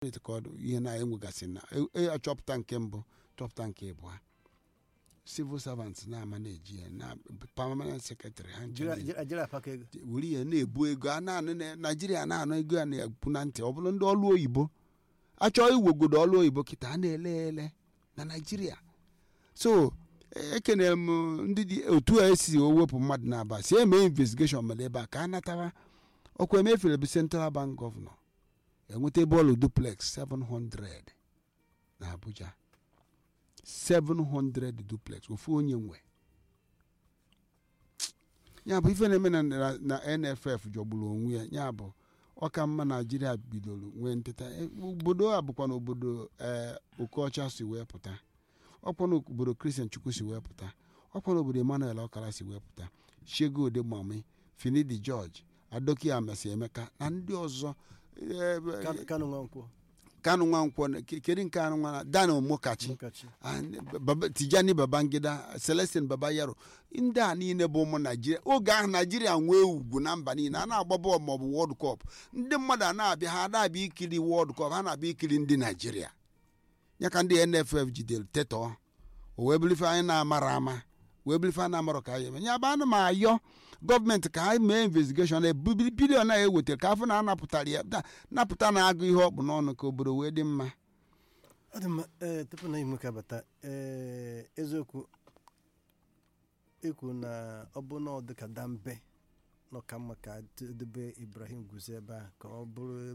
steeti ka ọ dị ihe na-enwegasị na e- e- achọpụta nke mbụ chọpụta nke ịbụa civil servants na-ama na-eji ya na permanent secretary ha nche na- Nigeria paka ego were ihe na-ebu ego a na-anụ na naijiria na-anụ ego ya na-ekwu na ntị ọ bụrụ ndị ọlụ oyibo achọọ iwegodo ọlụ oyibo kịta a na-ele ele na naijiria so e- ekenere m ndị dị otu a esi owepụ mmadụ na-aba si eme investigeshon mere ebe a ka a natara ọkwa emefere bụ central bank gọvanọ enweta bọọlụ duplex 700 na abuja 700 duplex ofu onye nwe ya bụ ife na-eme na, na, na nff jọgburu onwe ya ya bụ ọka mma naijiria bidoro nwee nteta E, obodo a bụkwa na obodo ee okeọcha si wee pụta ọkwa na obodo kristian chukwu si wee pụta ọkwa na obodo emmanuel ọkara si wee pụta shego ode mami finidi george adoki amesi emeka na ndị ọzọ eh, Kanu- Kanu Nwankwo kanu nwankwọ kedu nke anụ nwana dan omokachi Mokachi and Baba- tijani babangida celestin babayaro ndị a niile bụ ụmụ naijiria oge ahụ naijiria nwee ugwu na mba niile a na-agba bọọlụ maọbụ wọld kọp ndị mmadụ a na-abịa ha na-abịa ikiri wọld kọp ha na-abịa ikiri ndị naijiria ya ka ndị nff jidere tetọ o wee bulife anyị na-amara ama wee bulife a na-amarọ ka anyị eme ya bụ ana m ayọ gọọmenti ka anyị mee investigeshọn bilion a ewetara ka afọ na anapụtara ya na- napụta na-agụ ihe ọ bụ n'ọnụ ka obodo wee dị mma ọ dị mma ee tupu na ime ka bata ee eziokwu ikwu na ọ bụ na ọ dị ka dambe na ọka mma ka debe ibrahim guzo ebe a ka ọ bụrụ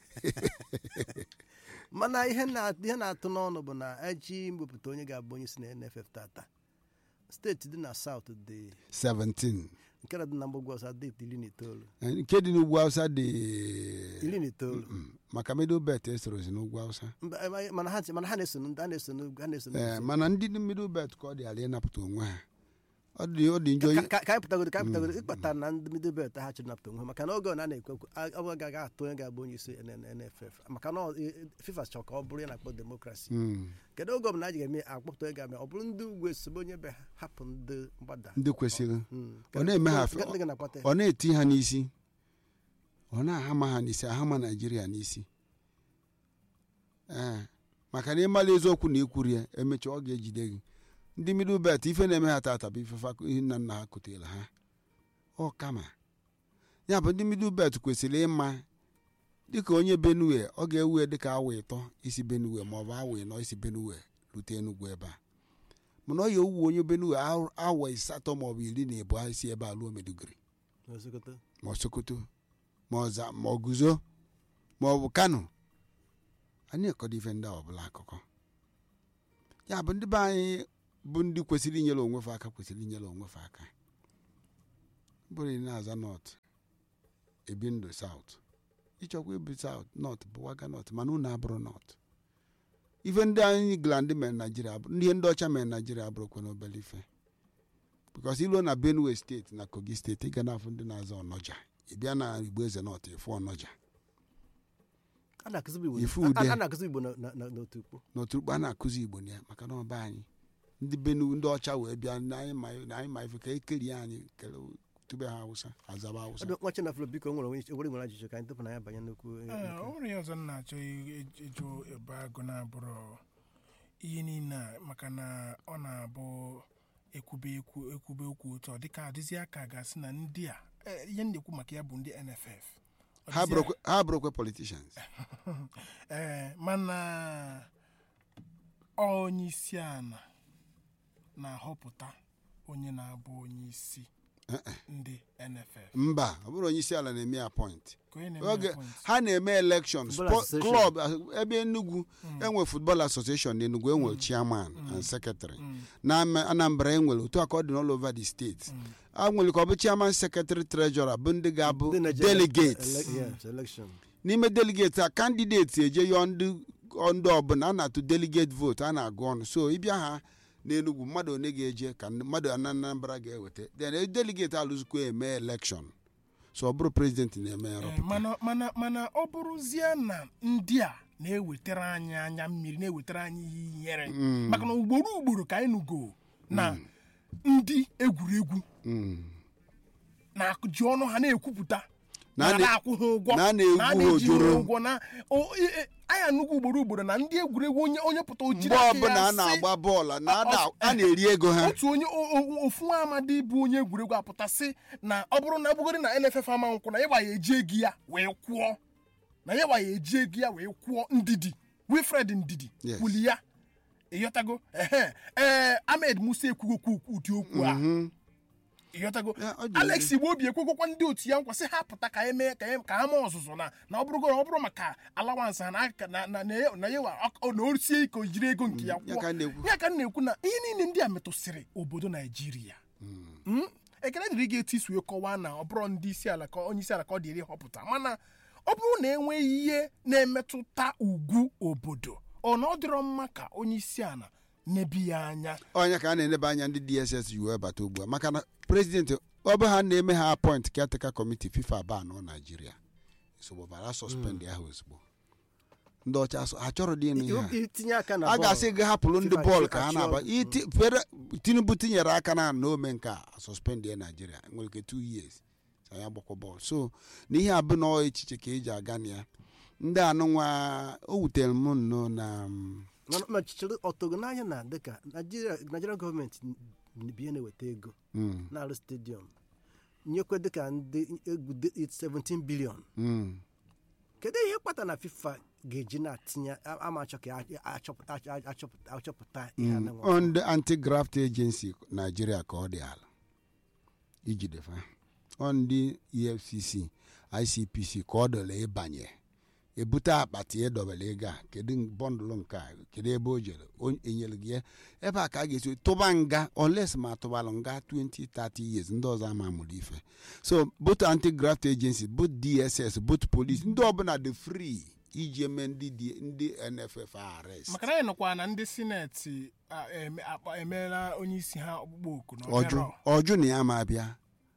mana ihe na- ihe na-atụ n'ọnụ bụ na eji mwepụta onye ga-abụ onye si na nff tata steeti dị na saut dị 17 nke na dị na mgbagwo ọsa dị iri na itoolu nke dị n'ugwu hausa dị iri na itoolu Mm, maka middle belt esorozi n'ugwu hausa Mba, eh, mana ha mana ha na-eso ha na-eso ha na-eso ee mana ndị dị middle belt ka ọ dị ala ịnapụta onwe ha ọ dị ọ dị njọ ka ka- ka anyị pụtagodo ka anyị pụtagodo ịkpatara na ndị middle belt ha chịrị napụta onwe ha maka na oge ọ na na-ekwu okwu a- ọ gaghị atụ onye ga-abụ onye isi NFF maka na ọ- e- FIFA chọrọ ka ọ bụrụ ya na-akpọ demokrasi Mm, kedu oge ọbụla a ji ga-eme akpọpụta onye ga-eme ọ bụrụ ndị ugwu esobe onye be ha hapụ ndị mgbada ndị kwesịrị Mm. ọ na-eme ha Ndị- ndị ga na-akpata ya. ọ na-eti ha n'isi ọ na-ahama ha n'isi ahama naijiria n'isi ee maka na ịmala eziokwu na ikwuru ya emechaa ọ ga-ejide gị ndị middle belt ife na-eme ha tata bụ ifefa ihe nna nna ha kutere ha ọ kama ya bụ ndị middle belt kwesịrị ịma dịka onye benue ọ ga-ewe dịka awa ịtọ isi benue maọbụ awa ịnọ isi benue rute enugwu ebe a mana ọ ya owu onye benue aw- awa asatọ maọbụ iri na ịbụọ isi ebe a luo meduguri N'Osokoto. ma ọ sokoto ma ọza ma ọ guzo ma ọ bụ kano anyị ekọdo ife ndị a ọbụla akụkọ ya bụ ndị be anyị bụ ndị kwesịrị inyere onwe fa aka kwesịrị inyere onwe fa aka bụrụ ị na-aza nọt ebi ndụ saut ịchọkwa ibi saut nọt bụ waga nọt mana unu abụrụ nọt ife ndị anyị gland mere naijiria abụ- ihe ndị ọcha mere naijiria abụrụkwa n'obere ife bikos iluo na benue steeti na kogi steeti ị ga na-afụ ndị na-aza ọnọja ị bịa na igbo eze nọt ịfụ ọnọja A na-akụzi Igbo- Ifu a- ude. a na-akụzi Igbo na- na- na- n'otu ukpo n'oturukpu a na-akụzi igbo na ya maka na ọba anyị ndị benue ndị ọcha wee bịa na anyị ma na anyị ma ife ka ekerie anyị kele tube ha awụsa azaba awụsa Ọ dị nwa Chinafro biko nwere onwe nwere nwere ajụjụ ka anyị tupu na ya banye n'okwu eh, Ee, nke- o nwere ihe ọzọ m na-achọ i- i- ịjụ ebe agụ na-abụrụ ihe niile a maka na ọ na-abụ ekwube ekwu ekwube okwu otu ọ dịka adịzi aka ga-asị na ndị a eh, ihe m na-ekwu maka ya bụ ndị NFF Ọ ha dịzị bụrụkwa ha bụrụkwa politicians ee mana onye isi ala na-ahọpụta onye na-abụ onye isi Eh, eh. ndị NFF mba ọ bụrụ onye isi ala na-eme ya point ka onye na-eme oge appoint. ha na-eme election Football sport association. club ah, ebe enugwu enwe football association na enugwu enwe chairman and secretary Mm, na Ama- anambra enwere otu aka ọ dị all over the state mm. a nwere ka ọ bụ chairman secretary treasurer bụ ndị ga-abụ ndị na-eje delegates ele- yes, election. n'ime delegate a kandideti eje yọọ ndị ndị ọbụla a na-atụ delegate vote a na-agụ ọnụ so ịbịa ha n'enugwu mmadụ one ga-eje ka ndị- mmadụ na anambra ga-eweta then delegate alụzikwa eme election so ọ bụrụ president na-eme ya Ee, rọpụta mana mana mana ọ bụrụzie na ndị a na-ewetara anyị anya mmiri na-ewetara anyị ihe ihere Mm. maka na ugboro ugboro ka anyị nụgo na ndị egwuregwu Mm. na-ji ọnụ ha na-ekwupụta Na a na na- na-akwụ ha ụgwọ na a na-egwu na a na-eji ha ojoro. ụgwọ na o- e- e- anyị anyị anụgo ugboro ugboro na ndị egwuregwu onye onye pụta o jiri mgbe aka ọbụla ya a sị- na-agba bọọlụ na Ọ- ada ọ- a na-eri ego ha otu onye o- o- ofu nwa amadi bụ onye egwuregwu apụtasị na ọ bụrụ na ọbụgodi na nff ama nkwụ na ịgba ya eji ego ya wee kwụọ na ya gba ya eji ego ya wee kwụọ ndidi wilfred ndidi Yes. kwuli ya ịghọtago ehe ee ahmed musa ekwugokwu ụdị okwu a Mhm. ịghọtago Ya, ọ dị alex igbo obi ekwekọkwa ndị otu ya nkwa sị ha pụta ka eme ka em- ka ha mee ọzụzụ na na ọ bụrụgo ọ bụrụ maka alawansị ha na aka- na na na ya- na ya wa- ọ- na o sie ike o jiri ego nke ya ya ka kwụọ m na-ekwu. ya ka m na-ekwu na ihe niile ndị a metụsịrị obodo naijiria Mm? ekele dịrị gị etu isi wee kọwaa na ọ bụrụ ndị isi ala ka onye isi ala ka ọ dịrị họpụta mana ọ bụrụ na enweghị ihe na-emetụta ugwu obodo ọ na ọ dịrọ mma ka onye isi ala nebi ya anya onye ka a na-eneba anya ndị dss yi wee bata ugbu a maka na prezidenti ọ bụ ha na-eme ha apọint caretaker committee fifa ba nọ naijiria nsogbu bara sọspend ahụ ozugbo ndị ọcha so- ha chọrọ dị ịnụ ihe a. itinye aka na a bọọlụ. ga-asị gị hapụrụ ndị FIFA bọọlụ achị- ka ha achị na-aba ọgụ. Iti- fere- tinubu tinyere aka na na ome nke a suspend ya naijiria nwere ike two years ka ya gbakwa bọọlụ so na ihe a bụ na ọ echiche ka eji aga na ya ndị anụnwa o wutere m nnọọ na mm, mana ma chịchịrị ọtọgo n'anya na dịka naijiria naijiria gọọmenti bie na-eweta ego mm, na-arụ stadiọm nyekwe dịka ndị egwu dị 17 bilion mm. kedu ihe kpata na fifa ga-eji na-atinye a- ama achọ ka a- achọpụta achọpụta achọpụta ihe a na-enwe on the anti-graft agency nigeria ka ọ dị ala ijide fa on the efcc icpc ka ọ dọla ịbanye ebute akpati edobere ego a kedu bọndụlụ nke a kedu ebe o jere O- enyere gị ya ebe a ka a ga-esi tụba nga oles ma tụbalụ nga 20 30 years ndị ọzọ ama mụrụ ife so both anti-graft agency both dss both police ndị ọbụla dị free iji eme ndị D- ndị nff arrest maka na anyị nọkwa na ndị sineti a, eme- akpa- emeela onye isi ha ọkpụkpọ oku na ọjụ ọbịara. ọjụ na ya ma bịa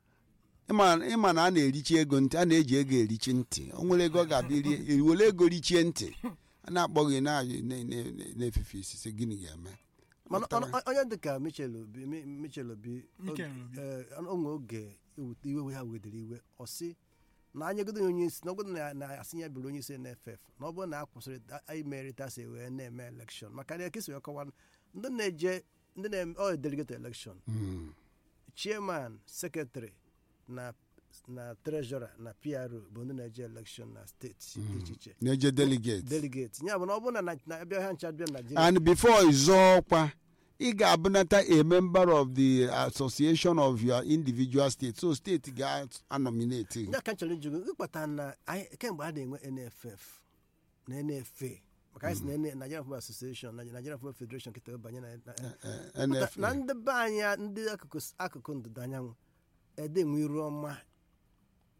ịma ịma na a na-erichi ego ntị a na-eji ego erichi ntị o nwere ego ọ ga-abịa rie eriwere ego richie ntị a na-akpọ gị na- na- na- na-efefe isi sị gịnị ga-eme mana mana onye dịka michel obi Mi- michel obi Mikel Obi. eh, onwe oge ewute iwe ha wedere iwe ọ sị na anyegodo ya onye isi na ọ bụrụ na na asị ya bụrụ onye isi nff na ọ bụrụ na a kwụsịrị imeritasi wee na-eme elekshọn maka na ekesi wee kọwa ndị na-eje ndị na-eme ọ delegate elekshọn Mm. chairman secretary na na treasurer na pro bụ ndị na-eje elekshọn na steeti dị iche iche na-eje delegate delegate ya bụ na ọ bụrụ na na- na abịa ha ncha bịa naijiria and before ịzọ ọkwa ị ga-abụnata a member of the association of your individual state so steeti ga-anominate gị. ndị aka chọrọ ịjụ gị ịkpata na anyị kemgbe a na-enwe nff na nfa maka anyị si na N- Nigerian Football Association na Nigerian Football Federation kịta banye na na- Eh, na NFA ndị be anyị ndị akụkụ akụkụ ndịda anyanwụ ede nwe iru ọma